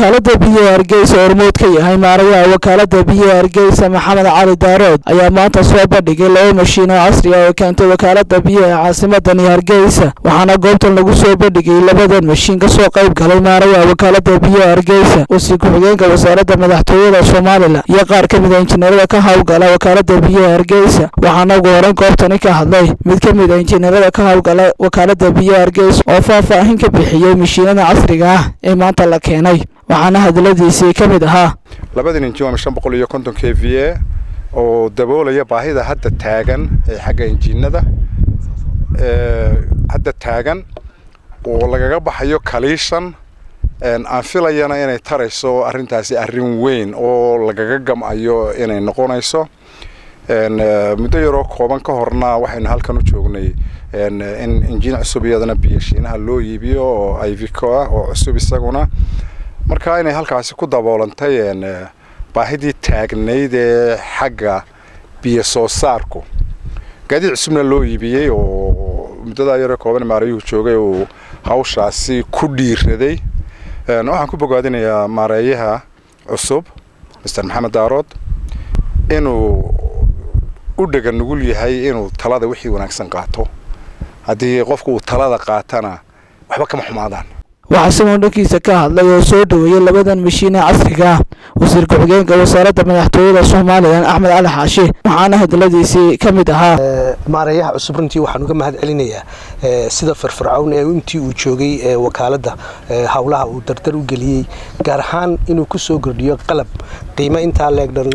wakaalada biyaha hargeysa hormuud ka yahay maarayaha wakaalada biyaha hargeysa maxamed cali daarood ayaa maanta soo bandhigay laba mashiin oo casri ah oo keentay wakaalada biyaha caasimadani hargeysa waxaana goobtan lagu soo bandhigay labadan mashiin kasoo qayb galay maarayaha wakaalada biyaha hargeysa wasiir ku-xigeenka wasaaradda madaxtooyada somalilan iyo qaar ka mid a injineerada ka howlgala wakaalada biyaha hargeysa waxaana ugu horeyn goobtani ka hadlay mid ka mid a injineerada ka howlgala wakaalada biyaha hargeysa oo faahfaahin ka bixiyey mashiinada casriga ah ee maanta la keenay waxaana hadaladiisii ka mid ahaa labadan injin waa shan boqol iyo konton k v a oo daboolaya baahida hadda taagan ee xagga injiinada hadda taagan oo lagaga baxayo kaliishan aan filayana inay tarayso arrintaasi arrin weyn oo lagaga gam-ayo inay noqonayso muddo yaroo kooban ka horna waxaynu halkan u joognay in injiin cusub iyadana biyashiinaha loo iibiyo oo ivico ah oo cusub isaguna marka inay halkaasi ku daboolantay baahidii taagnayd ee xagga biyo soo saarku gaadiid cusubna loo iibiyey oo muddadaa yaroo kooban maarayuhu joogay uu hawshaasi ku dhiiraday waxaan ku bogaadinayaa maareeyaha cusub master maxamed daarood inuu u dhega nugul yahay inuu talada wixii wanaagsan qaato haddii qofku uu talada qaatana waxba kama xumaadaan waxaa sigoon dhankiisa ka hadlay oo soo dhoweeyey labadan mashiin ee casriga ah wasiir ku-xigeenka wasaaradda madaxtooyada somalilan axmed cali xaashi waxaana hadaladiisii ka mid ahaa maareeyaha cusub runtii waxaan uga mahad celinayaa sida firfircown ee intii uu joogay wakaaladda howlaha uu dardar u geliyey gaar ahaan inuu ku soo kordhiyo qalab qiimo intaa leegdhan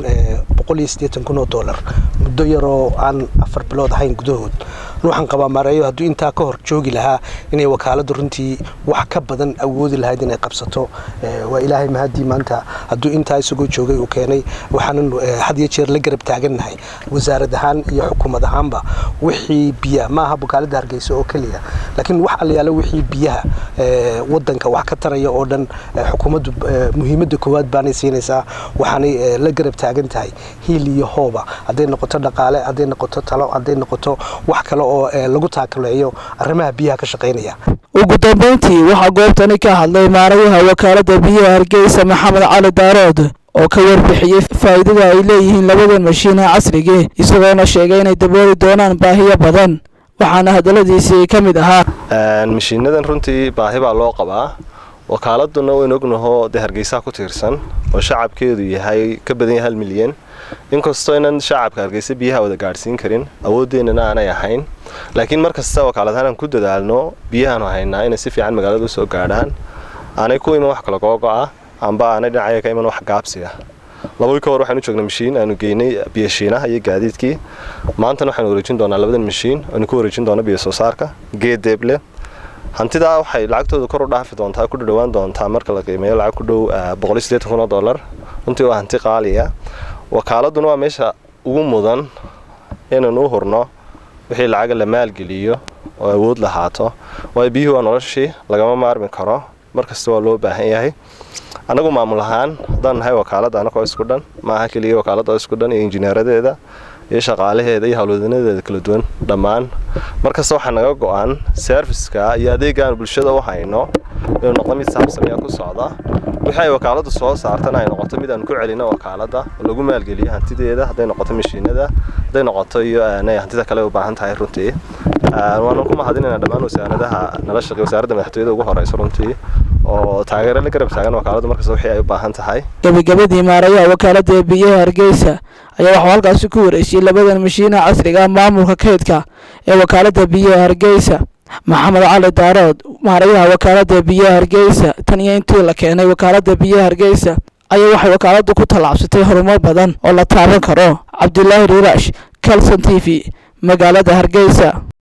kun oo dolar muddo yaroo aan afar bilood ahayn gudahood waxaan qabaa maareeyo hadduu intaa ka hor joogi lahaa inay wakaaladdu runtii wax ka badan awoodi lahayd inay qabsato waa ilaahay mahadii maanta hadduu intaa isagoo joogay uu keenay waxaanan had iyo jeer la garab taagannahay wasaarad ahaan iyo xukuumad ahaanba wixii biya maaha wakaaladda hargeysa oo keliya laakiin wax allayaalo wixii biyaha wadanka wax ka taraya oo dhan xukuumaddu muhiimadda koowaad baanay siinaysaa waxaanay la garab taagan tahay hiil iyo hooba hadday noqoto dhaqaale hadday noqoto talo hadday noqoto wax kale oo lagu taakaleeyo arrimaha biyaha ka shaqaynaya ugu dambeyntii waxaa goobtani ka hadlay maarayaha wakaalada biyaha hargeysa maxamed cali daarood oo ka warbixiyey faa'iidada ay leeyihiin labadan mashiin ee casrigii isagoona sheegay inay dabooli doonaan baahiyo badan waxaana hadaladiisii ka mid ahaa mashiinadan runtii baahi baa loo qabaa wakaaladuna waynu ognahoo dee hargeysaha ku tiirsan oo shacabkeedu yahay ka badan yahay hal milyan inkastoo inan shacabka hargeysa biyaha wada gaadhsiin karin awoodeennana aanay ahayn laakiin mar kasta wakaaladahaan aan ku dadaalno biyahaanu haynaa inay si fiican magaalada usoo gaadhaan aanay ku iman wax kala googo-ah amba aanay dhinacaga ka iman wax gaabsi ah labadii ka hor waxaanu joognay mashiin aanu geynay biyashiinaha iyo gaadiidkii maantana waxaanu wareejin doonaa labadan mashiin aanu ku wareejin doona biyo soo saarka geedeeble hantidaa waxay lacagtooda kor u dhaafi doontaa ku dhawaan doontaa marka la qiimeeyo lacag ku dhow kun oo dollar runtii waa hanti qaaliya wakaaladuna waa meesha ugu mudan inaynu u hurno wixii lacaga la maalgeliyo oo awood lahaato waayo biyuhu waa noloshii lagama maarmi karo markasta waa loo baahan yahay annagu maamul ahaan haddaan nahay wakaaladda anagoo isku dhan maaha keliya wakaaladda oo isku dhan iyo injineeradeeda iyo shaqaalaheeda iyo howlwadanadeeda kala duwan dhammaan markasta waxaa naga go-an serviska iyo adeegaan bulshada u hayno inuu noqdo mid saabsamiya ku socda wixii ay wakaaladdu soo saartana ay noqoto mid aan ku celino wakaaladda oo lagu maalgeliyo hantideeda hadday noqoto mashiinada hadday noqoto iyo hantida kale u baahan tahay runtii waanu ku mahadinayna dhammaan wasaaradaha nala shaqey wasaaradda madaxtooyada ugu horeysa runtii oo taageero la garab taagan wakaaladdu markasta wixii ay u baahan tahay gebagabadii maarayaha wakaalada biyaha hargeysa ayaa waxuu halkaasi ku wareejiyey labadan mashiinaha casriga ah maamulka kaydka ee wakaalada biyaha hargeysa maxamed cali daarood maarayaha wakaalada biyaha hargeysa tan iyo intii la keenay wakaalada biyaha hargeysa ayaa waxay wakaaladdu ku tallaabsatay horumar badan oo la taaban karo cabdilaahi riiraash calson t v magaalada hargeysa